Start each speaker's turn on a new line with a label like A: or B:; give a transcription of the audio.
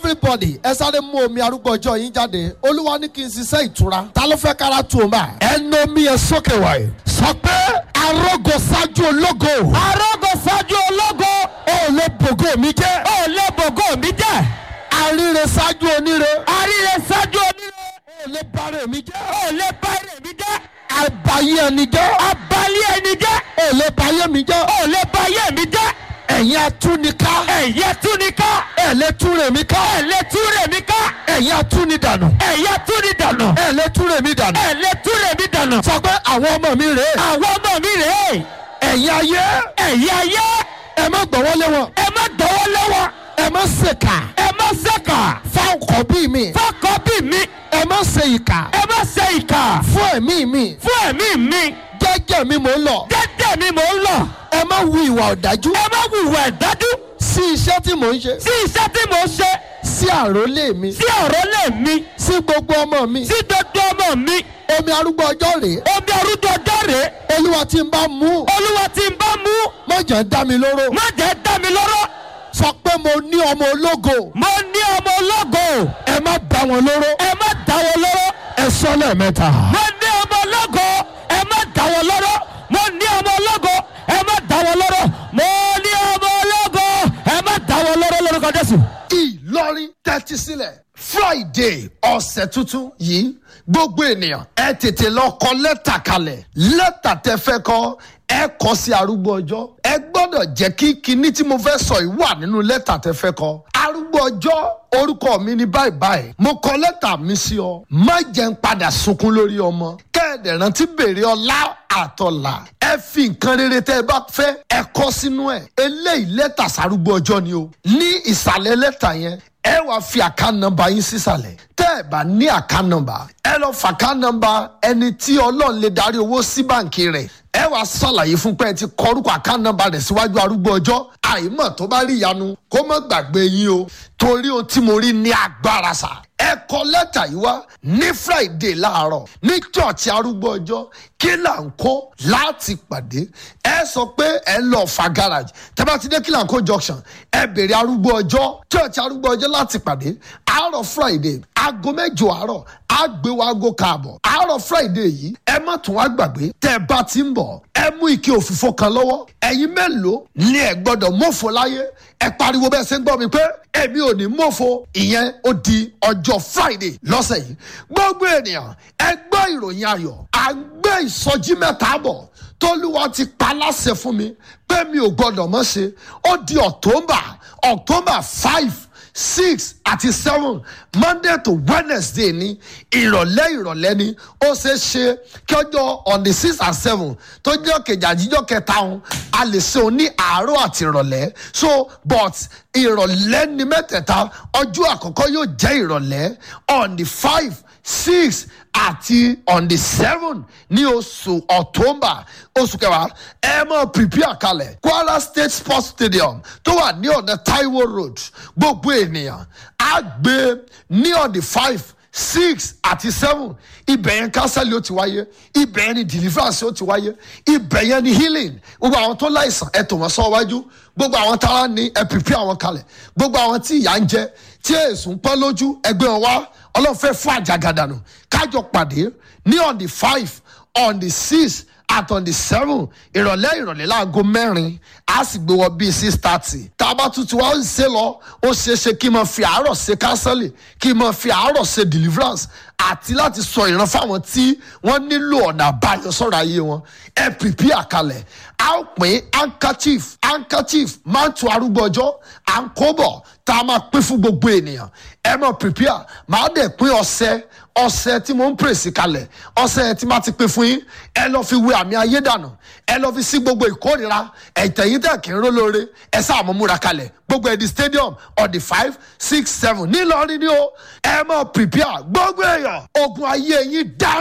A: everybody ẹ sáré mú omi arúgbó ọjọ́ yín jáde olúwa ní kí n ṣiṣẹ́ ìtura ta ló fẹ́ kára tu o máa. ẹnu omi yẹn sókè wáyé sọ pé arógo ṣáájú ológo
B: arógo ṣáájú ológo
A: ó lè bògó mi jẹ́
B: ó lé bògó mi jẹ́
A: àríre ṣáájú oníre
B: àríre ṣáájú oníre
A: ó lè bárẹ̀ mi jẹ́
B: ó lé báyìí mi jẹ́
A: àbáyé ẹni jẹ́
B: abalẹ̀ ẹni jẹ́
A: ó lè báyé mi jẹ́
B: ó lé báyìí mi jẹ́
A: ẹ̀yin atúnika
B: ẹ̀yẹ túnika
A: ẹ̀ lè túre mi ká
B: ẹ̀lẹ́ túrè mi ká
A: ẹ̀yin atúnidànù
B: ẹ̀yẹ túni dànù
A: ẹ̀ lè túre mi dànù
B: ẹ̀lẹ́ túrè mi dànù
A: sọ pé àwọn ọmọ mi rèé
B: àwọn ọmọ mi rèé
A: ẹ̀yin ayé
B: ẹ̀yẹ ayé
A: ẹ má gbọ́wọ́ lé wọn
B: ẹ má dọwọ́ lọ́wọ́
A: ẹ má ṣèkà
B: ẹ má ṣèkà
A: fáwọn kọ́ bí mi
B: fọkọ bí mi
A: ẹ má ṣe ìkà
B: ẹ má ṣe ìkà
A: fún ẹ̀mí mi
B: fún ẹ̀mí mi
A: jẹ́jẹ́ mi mò ń lọ
B: jẹ́jẹ́ mi mò ń lọ
A: ẹ má wu ìwà ọ̀dájú
B: ẹ má wùwà ẹ̀dájú
A: sí iṣẹ́ tí mò ń ṣe
B: sí iṣẹ́ tí mò ń ṣe
A: sí àrólé mi
B: sí ọ̀rọ̀ lè mi
A: sí gbogbo ọmọ mi
B: sí gbogbo ọmọ mi
A: omi arúgbó ọjọ́ rèé
B: omi arúgbó ọjọ́ rèé
A: olúwa tí ń bá mú
B: olúwa tí ń bá mú
A: mọ̀jẹ̀ dá mi lóró
B: má jẹ́ dá mi lọ́rọ́
A: sọ pé mo ní ọmọ ológo
B: mo ní ọmọ ológo
A: ẹ má dá wọn lóró
B: ẹ má dá wọn lọ́rọ́
A: ẹ sọ lẹ́ẹ̀mẹ́ta.
B: mo ní ọmọ ológo ẹ má dá wọn lọ́rọ́ mo ní ọmọ ológo ẹ má dá wọn lọ́rọ́ mo ní ọmọ ológo ẹ má dá wọn lọ́rọ́ lórúkọ jésù.
A: ìlọrin tẹ́tí sílẹ̀ friday ọ̀sẹ̀ tuntun yìí gbogbo ènìyàn ẹ tètè lọ kọ lẹ́tà kalẹ̀ lẹ́tà tẹ fẹ́ kọ ẹ kọ sí arúgbó ọjọ́ ẹ gbọ́dọ̀ jẹ́ kí kinní tí mo fẹ́ sọ yìí wà nínú lẹ́tà tẹ fẹ́ kọ arúgbó ọjọ́ orúkọ mi ní báyìí báyìí mo kọ lẹ́tà mi sí ọ má jẹ́ ń padà sunkún lórí ọmọ kẹ́ẹ̀dẹ̀ rántí bèrè ọlá àtọ̀là ẹ fi nǹkan rere tẹ́ ẹ bá fẹ́ ẹ kọ sínú ẹ̀ eléyìí lẹ́tà sárúgbó ọjọ́ ni o ní ìsàlẹ̀ lẹ́tà yẹn ẹ wàá fi àká nọmba yín sísàlẹ̀ tẹ́ ẹ bá ní àká nọmba ẹ lọ fàká nọmba ẹni tí ọlọ́run lè darí owó sí báǹkì rẹ̀ ẹ wàá ṣàlàyé fún pé ẹ ti kọ orúkọ àká nọmba rẹ̀ síwájú arúgbó ọjọ́ àìmọ̀ tó bá rí ìyanu kó má gbàgbé yín o torí ohun tí mo rí ní agbára sà ẹ kọ lẹ́tà yìí wá ní friday láàárọ̀ ní church arúgbó ọjọ́ kí là ń kó láti pàdé ẹ sọ pé ẹ ń lọ fa garage tẹ́bá ti dé kí là ń kó junction ẹ bèrè arúgbó ọjọ́ church arúgbó ọjọ́ láti pàdé àárọ̀ friday aago mẹ́jọ àárọ̀ àgbéwò aago káàbọ̀ àárọ̀ friday yìí ẹ má tún wá gbàgbé tẹ́ ẹ bá ti ń bọ̀ ẹ mú ike òfìfo kan lọ́wọ́ ẹ̀yin mélòó ni ẹ gbọ́dọ̀ mọ̀fọ́ láyé ẹ pariwo bẹ́ẹ̀ ṣe ń gbọ́ mi pé èmi ò ní mọ̀fọ́ ìyẹn ó di ọjọ́ friday lọ́sẹ̀ yìí gbogbo ènìyàn ẹ gbọ́ ìròyìn ayọ̀ à ń gbé ìsọjí mẹ́ta bọ̀ tólúwa ti pa láṣẹ fún mi pé mi ò gbọ́dọ̀ mọ̀ ṣe ó di october october five six àti seven monday to wednesday ní ìrọ̀lẹ́ ìrọ̀lẹ́ ni ó ṣeé ṣe kí ọjọ́ on the six and seven tó jẹ́ kejì àjíjọ́ kẹta òun a lè ṣe òun ní àárọ̀ àti ìrọ̀lẹ́ so but ìrọ̀lẹ́ ni mẹ́tẹ̀ẹ̀ta ọjọ́ àkọ́kọ́ yóò jẹ́ ìrọ̀lẹ́ on the five six àti on the seven ní oṣù october oṣù kẹwàá ẹ mọ prepare kalẹ̀ kwara state sports stadium tó wà ní ọ̀nà taiwo road gbogbo ènìyàn á gbé ní on the five six àti seven ibẹ̀ yẹn kánsẹ́lì ó ti wáyé ibẹ̀ yẹn ni deliverance ó ti wáyé ibẹ̀ yẹn ni healing gbogbo àwọn tó láìsàn ẹ tò wọ́n sọ wájú gbogbo àwọn tára ní ẹ prepare àwọn kalẹ̀ gbogbo àwọn tí ìyà ń jẹ tí èsùn pọ́n lójú ẹgbẹ́ wọn wá ọlọ́run fẹ́ fún àjàgàdànù kájọ pàdé ní on the five on the six at on the seven ìrọ̀lẹ́ ìrọ̀lẹ́ láago mẹ́rin a sì gbé wọ bíi six thirty tá a bá tuntun wá ń ṣe lọ ó ṣeé ṣe kí n máa fi àárọ̀ ṣe kánsẹ́lì kí n máa fi àárọ̀ ṣe deliverance àti láti sọ ìran fáwọn tí wọ́n nílò ọ̀nà àbáyọ sọ̀rọ̀ ayé wọn ẹ pìpì àkàlẹ̀ a ó pín handkerchief handkerchief máa ń tu arúgbó ọjọ́ à ń kó bọ̀ tá a máa pín fún gbogbo ènìyàn ẹ máa pìpì à máa dẹ̀ pín ọṣẹ ọṣẹ tí mo ń pèsè kalẹ̀ ọṣẹ yẹn tí máa ti pín fún yín ẹ lọ́ọ́ fi wé àmì ayé dànù ẹ lọ́ọ́ fi sí gbogbo ìkórira ẹ̀tẹ̀yìn tẹ̀ kí n ró lóore ẹ sáà mọ̀ múra kalẹ̀ gbogbo ẹ̀ di stadium on the five six seven nílọrin ni ó ẹ máa prepare gbogbo èèyàn ogun ayé yín dá